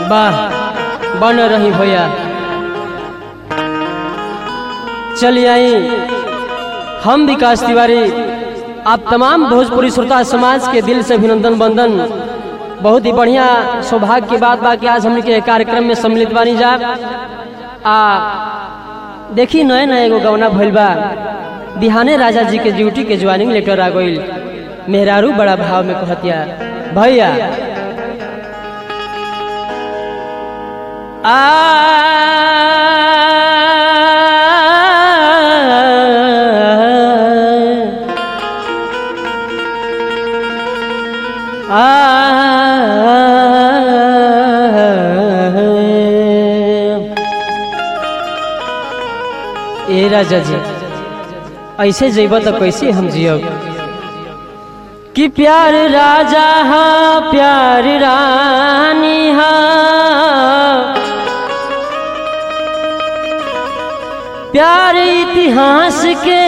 वाह बन रही भैया चलिए आई हम विकास तिवारी आप तमाम भोजपुरी श्रोता समाज के दिल से अभिनंदन बंदन बहुत ही बढ़िया सौभाग्य की बात बा कि आज हमने के कार्यक्रम में सम्मिलित बानी जा आ देखी नए नए एगो गवना भइल बा बिहाने राजा जी के ड्यूटी के ज्वाइनिंग लेटर आ गइल मेहरारू बड़ा भाव में कहतिया भैया ए राजा जी ऐसे जेब तो कैसे हम जियब कि प्यार राजा हा प्यार रानी हा प्यार इतिहास के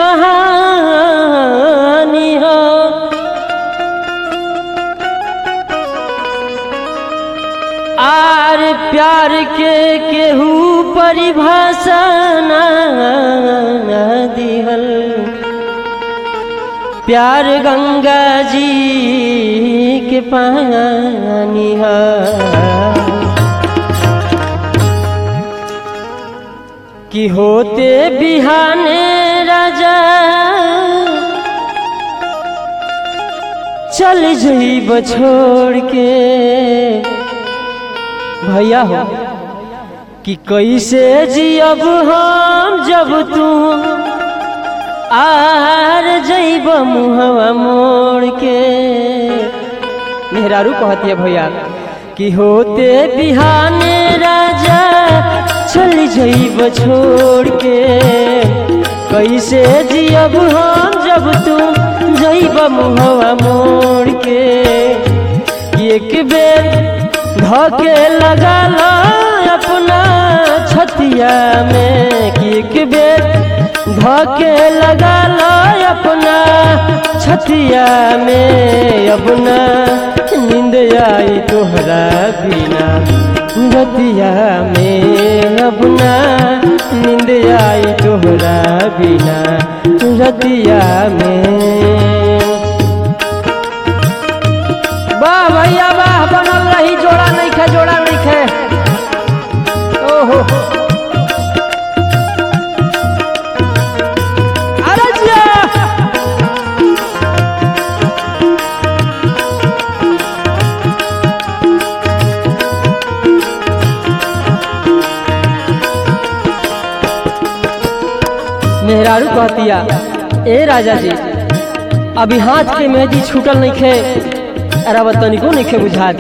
कहानी हो आर प्यार के केहू परिभाषा ना दिहल प्यार गंगा जी के पानी है कि होते बिहाने राजा चल जईब छोड़ के भैया हो कि कैसे जियब हम जब तू आर जईब मुहवा मोड़ के मेहरारू कहती है भैया कि होते बिहाने राजा चल जईब छोड़ के कैसे जियब हम जब तू जईब मुहवा मोड़ के एक बेर धके लगा लो अपना छतिया में कि एक बेर धके लगा लो अपना छतिया में अपना नींद आई तोहरा बिना रतिया में अपना नींद आई तोहरा बिना रतिया में वाह भैया वाह बनल रही जोड़ा नहीं खे जोड़ा नहीं खे ओहो अरे जिया मेहरारू कहतिया ए राजा जी अभी हाथ के मेहदी छूटल नहीं खे अरे तनिको नहीं खे बुझात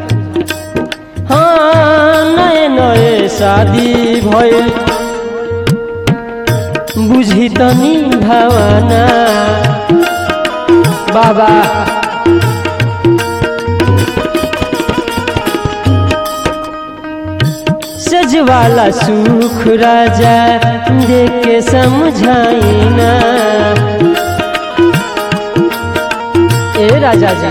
हाँ नए नए शादी भइल बुझी तनी भावना बाबा सजवाला सुख राजा देख के समझाइना ए राजा जी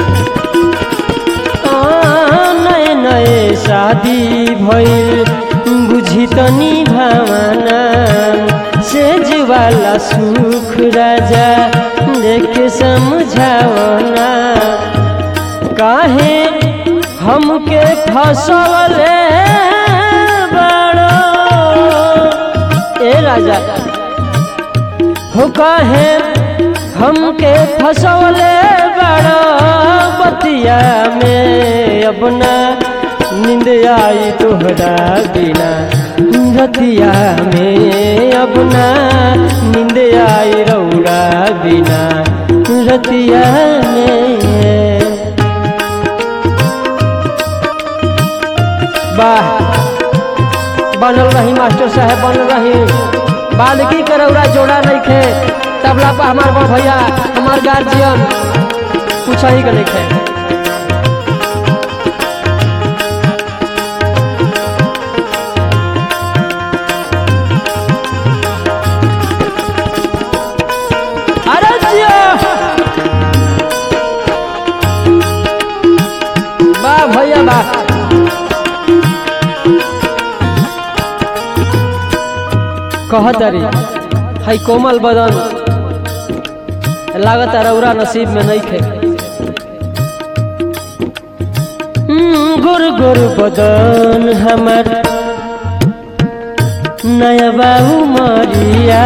नए नए शादी भइल बुझी तनी भावना सेज वाला सुख राजा देख समझावना काहे हमके फसवले बड़ो ए राजा हो काहे हमके फसवले बड़ो बतिया में अपना नींद आई तोहरा बिना रतिया में अपना नींद आई रौरा बिना रतिया में वाह बनल रही मास्टर साहब बनल रही बालकी के रौरा जोड़ा नहीं खे तबला पर हमार बड़ भैया हमार गार्जियन कुछ ही के नहीं खे अरे जिया वाह भैया वाह कहतरी है कोमल बदन लागत रौरा नसीब में नहीं थे गुर गुर बदन हमर नया बाबू मरिया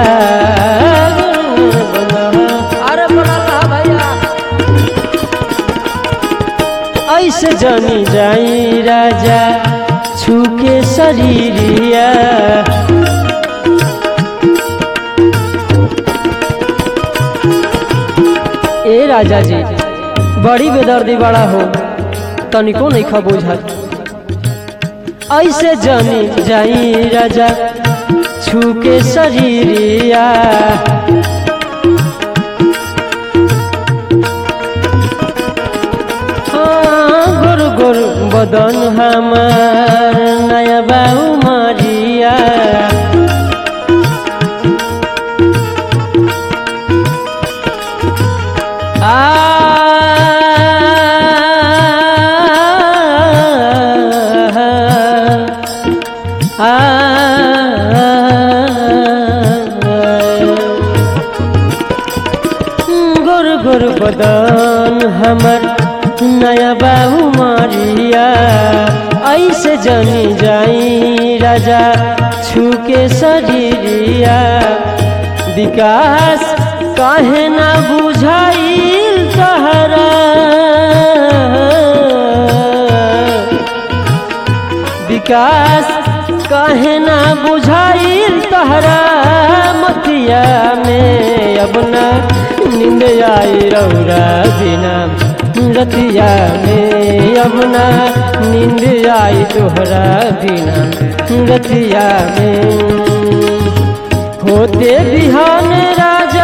अरे बोला भैया ऐसे जानी जाई राजा छूके शरीरिया ए राजा जी बड़ी बेदर्दी बड़ा हो तनिको नहीं खा बुझत ऐसे जानी जाई राजा छूके शरीरिया गुरु गुरु बदन हमार नया बाबू मारिया आ गुर गुर बदन हमर नया बाबू मारिया ऐसे जनी जाई राजा छूके शरीरिया विकास काहे ना बुझाइल तहरा विकास काहे ना बुझाइल तहरा मतिया में अब ना नींद आई रौरा बिना रतिया में अब ना नींद आई तोहरा बिना रतिया में होते बिहान राजा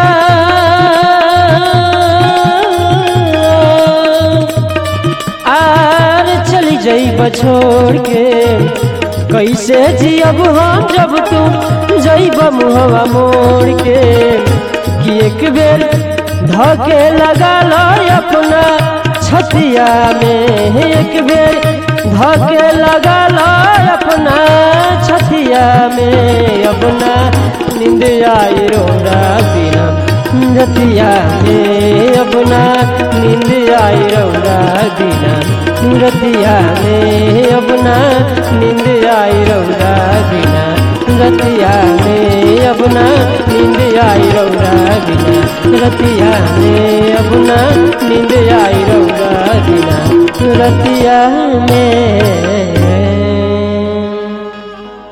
आर चली जाई छोड़ के कैसे जियब हम जब तुम जैब मुहवा मोड़ के कि एक बेर धके लगा लो अपना छतिया में एक बेर धके लगा लो अपना छतिया में अपना नींद आई रोरा बिना रतिया में अपना नींद आई रौरा बिना रतिया में अपना नींद आई रौरा बिना रतिया में अपना नींद आई रौरा बिना रतिया में अपना नींद आई रौरा बिना रतिया में